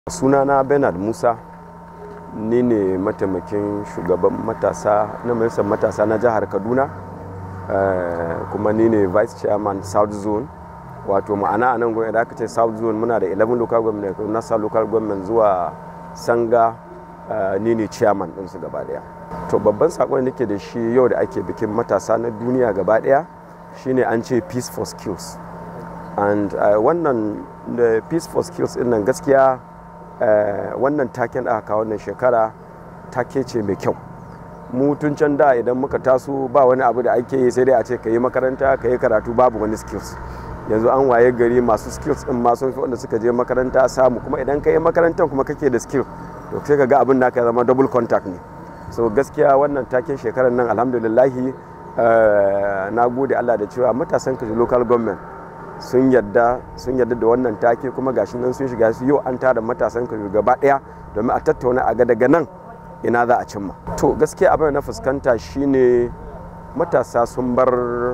sunana bernard musa ni ne mataimakin shugaban matasa na majalisar matasa na jihar kaduna uh, kuma ni ne vice chairman south zone wato ma'ana a nan gwamnati da aka ce south zone muna da 11 local government nasa local government zuwa sanga uh, ni ne chairman ɗinsu gaba daya to babban sakon da ke da shi yau da ake bikin matasa na duniya gaba daya shine an ce peace for skills and uh, wannan da peace for skills din nan gaskiya uh, wannan taken da aka wannan shekara take ce mai kyau mu tun can da idan muka taso ba wani abu da ake yi sai dai a ce ka yi makaranta ka yi karatu babu wani skills yanzu an waye gari masu skills din ma sun fi wanda suka je makaranta samu kuma idan ka yi makarantar kuma kake da skill to sai ka ga abin da ka zama double contact ne so gaskiya wannan taken shekarar nan alhamdulillahi uh, na gode Allah da cewa matasan kaji local government sun yadda sun yadda da wannan take kuma gashi nan sun shiga su yau an tara matasan kaji gaba daya domin a tattauna a ga daga nan ina za a cimma to gaskiya abin na fuskanta shine matasa sun bar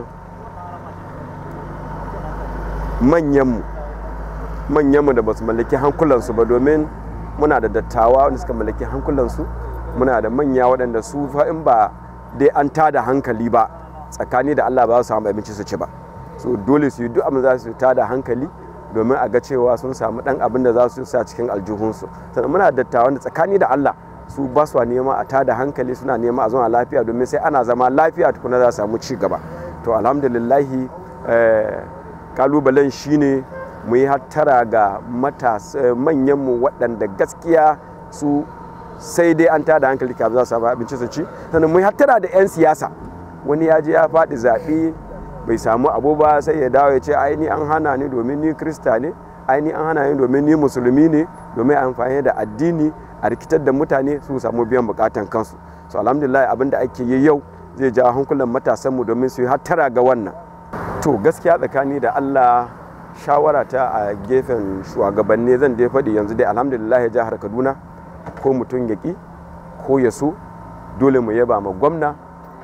manyanmu manyanmu da ba su mallaki hankulansu ba domin muna da dattawa wanda suka mallaki hankulansu muna da manya waɗanda su in ba dai an tada hankali ba tsakani da allah ba su samu abinci su ci ba so dole su yi duk abin za su tada hankali domin a ga cewa sun samu ɗan abin da za su sa cikin aljihunsu sannan muna da dattawa da tsakani da allah su ba su nema a tada hankali suna nema a zama lafiya domin sai ana zama lafiya tukuna za su samu ci gaba to alhamdulillahi kalubalen shine mu yi hattara ga manyanmu waɗanda gaskiya su sai dai an tada hankali kafin za su samu abinci su ci sannan mu yi hattara da 'yan siyasa wani ya je ya faɗi zaɓe bai samu abu ba sai ya dawo ya ce ai ni an hana ni domin ni krista ne ai ni an hana ni domin ni musulmi ne domin amfani da addini a rikitar da mutane su samu biyan bukatan kansu so alhamdulillah abin da ake yi yau zai ja hankulan matasanmu domin su yi hattara ga wannan to gaskiya tsakani da allah shawara ta a gefen shugabanni zan dai faɗi yanzu dai alhamdulillah jihar kaduna ko mutum ya ƙi ko ya so dole mu yaba ma gwamna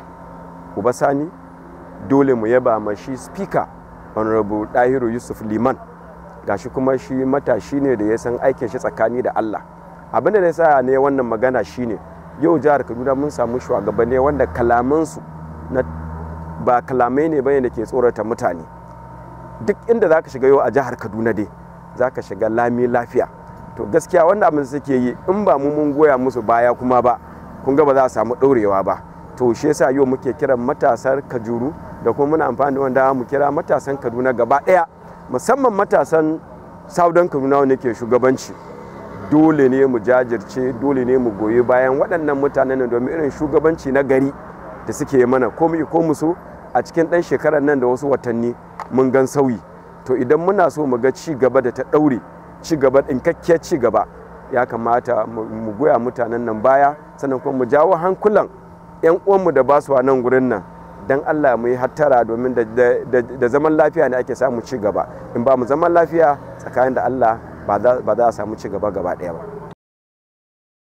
ubasani dole mu yaba ma shi speaker honorable dahiru yusuf liman gashi kuma shi matashi ne da ya san aikin shi tsakani da allah abin da ya sa ne wannan magana shine yau jihar kaduna mun samu shugabanni wanda kalamansu na ba kalamai ne bane da ke tsorata mutane duk inda za ka shiga yau a jihar kaduna dai za ka shiga lami lafiya to gaskiya wanda abin suke yi in ba mu mun goya musu baya kuma ba kun ga ba za a samu ɗorewa ba to shi yasa yau muke kiran matasar kajuru da kuma muna amfani da wanda mu kira matasan kaduna gaba ɗaya musamman matasan saudan kaduna wanda ke shugabanci dole ne mu jajirce dole ne mu goyi bayan waɗannan mutanen domin irin shugabanci na gari da suke mana ko mu ko musu a cikin ɗan shekarar nan da wasu watanni mun gan sauyi to idan muna so mu ga ci gaba da ta ɗaure ci gaba ɗinkakkiyar ci gaba ya kamata mu goya mutanen nan baya sannan kuma mu jawo hankulan 'yan uwanmu da ba su a nan gurin nan dan Allah mu yi hattara domin da zaman lafiya ne ake samu ci gaba in ba mu zaman lafiya tsakanin da Allah ba za a samu ci gaba gaba ɗaya ba